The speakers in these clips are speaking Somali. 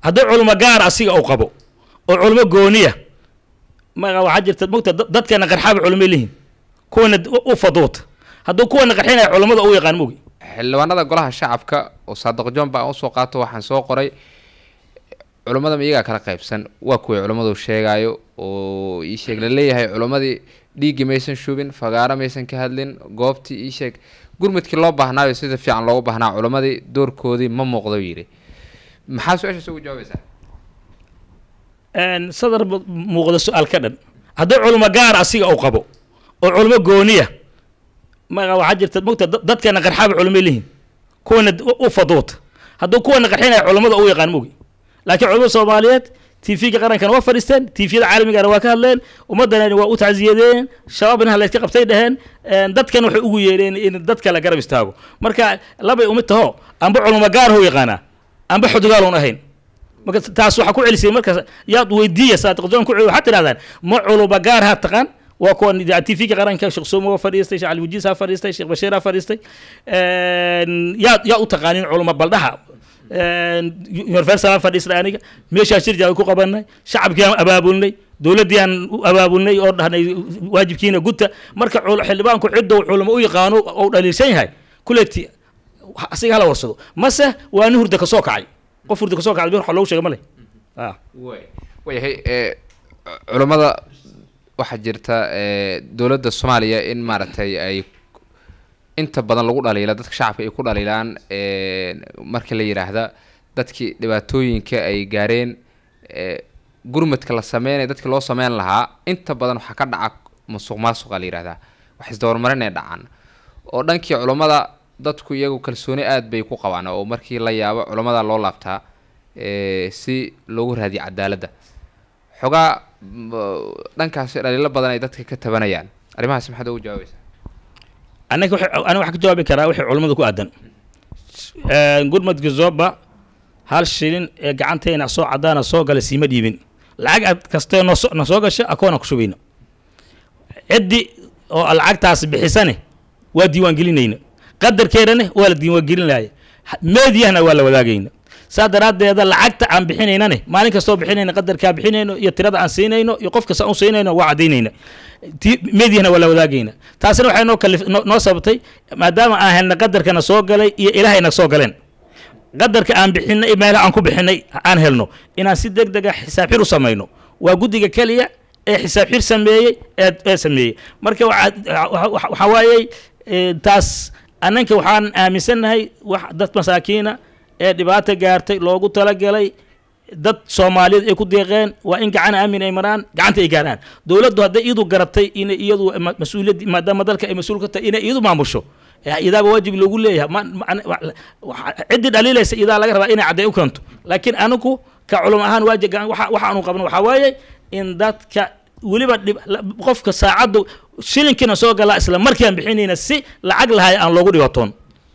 haddii culimo gaar asiga uu qabo oo culimo gooniya ma waxaa jirta mogta dad- dadkeena qarxaaba culimay lihiin kuwana u- u faduuta hadduu kuwana qarxinaya culimada u yaqaan mogi xildhibaanada golaha shacabka oo saadiq john baa usoo qaato waxaan soo qoray culummada ma iyagaa kala qaybsan waa kuwii culummadu sheegaayo oo ii sheeg la leeyahay culummadii dhiiggii maysan shubin fagaaro maysan ka hadlin goobtii ii sheeg gurmudkii loo baahnaayo sida fiican loogu baahnaa culummadii doorkoodii ma muuqdo yidhi maxaa su-aashaas ugu jawaabaysaa Een, sadar ba- muuqda su-aal ka dhan haddii culimo gaar asiga uu qabo oo culimo gooniya ma waxaa jirta mogta dad- dadkeena qarxaaba culimay lihiin kuwana u- u faduuta hadduu kuwana qarxinaya culimada u yaqaan mogi laakiin culimada soomaaliyeed tvga qarankana waa fadhiisteen tviyada caalamigana waa ka hadleen ummadana waa u tacsiyadeen shabaabna hala iska qabtay dheheen een, dadkana waxay ugu yeedheen in dadka la garab istaago marka labay umid taho amba culimo gaar hou yaqaanaa amba xudugaalun ahayn marka taas waxaa ku celisay markaas yaad weydiiya saadiq john ku celi waxaad tidhahdaan ma culuba gaar ha taqaan waa kuwan tvga qaranka sheekh suumo waa fadhiistay sheekh caliwajiis ha fadhiistay sheekh bashiir ha fadhiistay Een, yaa yaa u taqaanin culuma baldhaha universal aan fadhiistay aniga meeshaa shir jaa ku qabanay shacabkii aan abaabulnay dowladdii aan u abaabulnay oo dhahnay waajibkiina guta marka cul- xildhibaanku cidou culamo u yaqaano ou dhaliilsan yahay kuleeti asiga hala warsado mase waa nin hurda kasoo kacay qof hurda kasoo kacay wax loogu sheega ma leh ah waayahay ee, culummada waxaa jirta ee, dowladda soomaaliya in maaragtay ay inta badan lagu dhaliila dadka shacabka ay ku dhaliilaan ee, markii la yidhaahda dadkii dhibaatooyinka ay gaareen ee, gurmadka la sameynaya dadkii loo sameyn lahaa inta badan waxaa ka dhaca musuq maasuqa la yidhahdaa wax isdabamarin ay dhacaan oo dhankii culummada dadku iyagu kalsooni aad bay ku qabaan oo markii la yaabo culummada loo laabtaa ee, si loogu raadiyo cadaaladda xogaa m- dhankaasi dhaliilo badan ay dadka ka tabanayaan arrimahaas maxaad ugu jawaabaysaa anaga waxay- aniga waxaan ka jawaabi karaa wixii culimmada ku aadan gurmadka zoba hal shilin ee gacanteena soo cadaana soo gala siima dhiibin lacag aad kastee noo soo- na soo gasha akoona ku shubayna ciddi oo lacagtaas bixisane waa diiwaan gelinayna qadarkeedane waa la diiwaan gelinaya meediyahna waa la wadaagayna saa daraaddeeda lacagta aan bixinaynane maalin kastoo bixinayna qadarkaa bixinayno iyo tirada aan siinayno iyo qof kasta aan siinayno waa cadaynayna ti- meediyahna waa la wadaagayna taasina waxay noo kalif noo- noo sababtay maadaama aan helna qadarkana soo galay iyo ilaahayna soo galeen qadarka aan bixinay meelaha aan ku bixinay aan helno inaan si deg dega xisaab xir u samayno waa guddiga keliya ee xisaab xir sameeyey ee ee sameeyey marka waxaa waxa- waxa- waxaa waayey eh, taas annanka waxaan aaminsannahay wax dad masaakiina ee dhibaato gaartay loogu talagalay dad soomaaliyeed ay ku deeqeen waa in gacan aamin ay maraan gacanta ay gaaraan dowladdu hadday iyadu garatay inay iyadu ma- mas-uuliyad maadaama dalka ay mas-uul ka tahay inay iyadu maamusho eh, idaaba waajib loogu leeyahay ma- ma- wa- wa- ciddii dhaliilaysa idaa laga rabaa inay cadday u keento laakiin anigu ka culum ahaan waajib waxa waxa aanu qabno waxaa waaye in dadka weliba dhib- la- qofka saacaddu shilinkiina soo galaa isla markiiaan bixinayna si lacag lahay aan loogu dhibatoon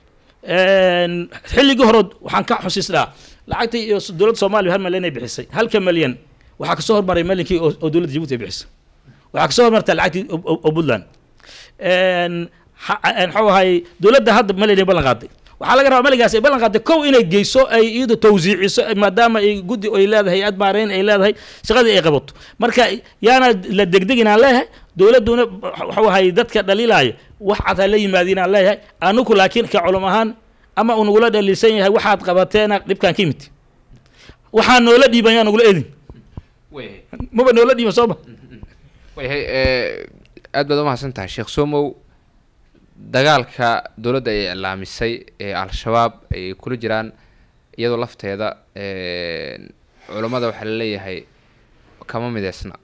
Een, xilligii hore waxaan ka xusiisnaa lacagtii iyo dowladda soomaaliya hal malyan ay bixisay halka malyan waxaa kasoo hormaray malyankii oo oo dowladda jabuuti ay bixisay waxaa kasoo hormartay lacagtii oo- oo oo puntland Een, ha- een, muxuu ahay dowladda hadda malyan ay ballan qaaday waxaa laga rabaa maligaas ay ballan qaaday kow inay geyso ay iyadu tawsiiciso maadaama ay guddi ay leedahay hay-ad maareyn ay leedahay shaqadii ay qabato marka yaana la degdegin aan leeyahay dowladduna waxuu ahay dadka dhaliilaya wax cad ha la yimaadin aan leeyahay anugu laakiin ka culum ahaan ama uu nagula dhaliilsan yahay waxaad qabateena dhibkaan ka yimid waxaa noola dhiiban yaa nagula edin maba noola dhiiban sooma waayahay ee, aad baad umahadsan tahay sheekh somow dagaalka dowladda ay iclaamisay ee al-shabaab ay kula jiraan iyadoo lafteeda ee, culammada waxaa la leeyahay kama mideysna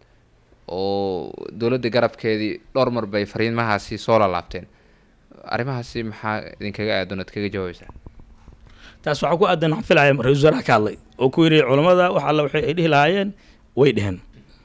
oo dowladda garabkeedii dhowr mar bay fariimahaasi soo lalaabteen arrimahaasi maxaa idinkaga aadan ad kaga jawaabaysaa taas waxaa ku aadan waxaan filaya ra-isul wasaaraha ka hadlay oo ku yidhi culammada wax alla waxay ay dhihi lahaayeen way dheheen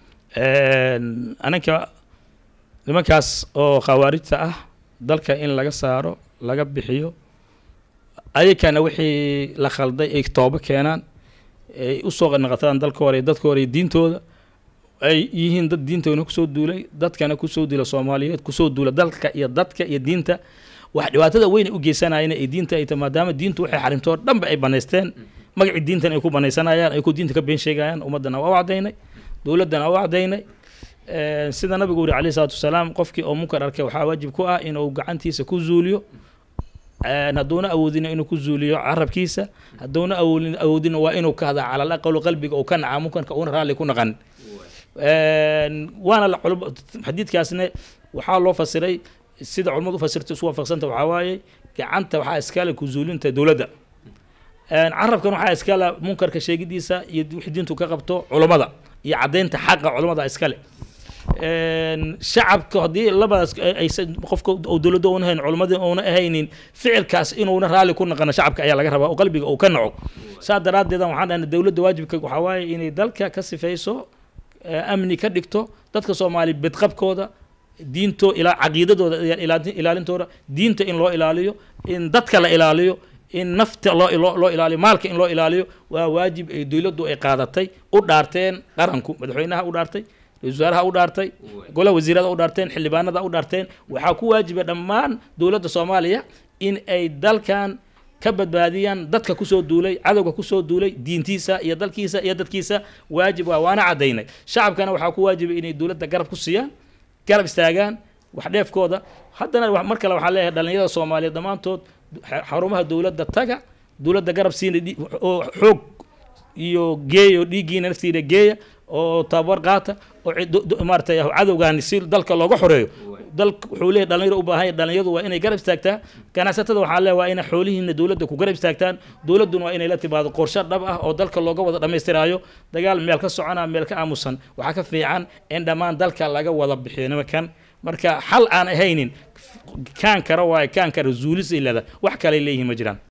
ananka nimankaas oo khawaarijta ah dalka in laga saaro laga bixiyo ayakana wixii la khalday ay toobo keenaan ay usoo naqataan dalka hore dadka hore diintooda ay yihiin dad diintoona kusoo duulay dadkana kusoo duula soomaaliyeed kusoo duula dalka iyo dadka iyo diinta wax dhibaatada weyna u geysanayeen ay diinta ay tahay maadaama diintu waxay xarimtoo dhanba ay banaysteen magacii diintan ay ku banaysanayaan ay ku diinta ka been sheegayaan ummaddana waa u cadaynay dowladdana waa u cadaynay Een, sida nabigu yiri calayhi salaatu wasalaam qofkii oo munkar arkay waxaa waajib ku ah inuu gacantiisa ku zuuliyo Een, hadduuna awoodina inuu ku zuuliyo carabkiisa hadduuna awoodin awoodina waa inuu ka hadla cala alaqalu qalbiga uu ka naca munkarka uuna raalli ku naqan Een, waana la culum xadiidkaasna waxaa loo fasiray sida culimmadu u fasirta isu waafaqsanta waxaa waaye gacanta waxaa iskale ku zuulinta dowladda Een, carabkan waxaa iskale munkarka sheegidiisa iyo wixii diintu ka qabto culummada iyo caddaynta xaqa culummada iskale Een, shacabka haddii labadaas ay- aysan qofka oo dowladda uuna hayn culimmadii uuna ahaynin ficilkaas inuuna raalli ku naqano shacabka ayaa laga rabaa oo qalbiga uu ka naco saa daraaddeed waxaan dhahnay dowladda waajibka waxaa waaye inay dalka ka sifayso ee, amni ka dhigto dadka soomaali bedqabkooda diinto ilaa caqiidadooda iyo ilaali- ilaalintooda diinta in loo ilaaliyo in dadka la ilaaliyo in nafta loo loo loo ilaaliyo maalka in loo ilaaliyo waa waajib ay dowladdu ay qaadatay u dhaarteen qaranku madaxweynaha u dhaartay ra-iisul wasaaraha u dhaartay golaha wasiirada u dhaarteen xildhibaanada u dhaarteen waxaa ku waajiba dhammaan dowladda soomaaliya in ay dalkan ka badbaadiyaan dadka kusoo duulay cadowga kusoo duulay diintiisa iyo dalkiisa iyo dadkiisa waajib waa waana cadaynay shacabkana waxaa ku waajiba inay dowladda garab ku siiyaan garab istaagaan wax dheefkooda haddana wa- mar kale waxaa leeyahay dhalinyarada soomaaliyeed dhammaantood xa- xarumaha dowladda taga dowladda garab siina dhi- oo xoog iyo geeya oo dhiiggiina naftiina geeya oo tababar qaata oo cid- do- do- maaragtay cadowgaani si dalka looga xoreeyo dalka wuxuu leeyahay dhalinyaro u baahan yahay dhalinyaradu waa inay garab istaagtaa ganacsatada waxaa leeyahay waa inay xoolihiina dowladda ku garab istaagtaan dowladduna waa inay la timaado qorshe dhab ah oo dalka looga wada dhammaystiraayo dagaal meel ka socona meel ka aamusan waxaa ka fiican in dhammaan dalka laga wada bixiyo nimankan marka xal aan ahaynin kaan kara waaye kaan kara zuulis ilada wax kale leeyihiin ma jiraan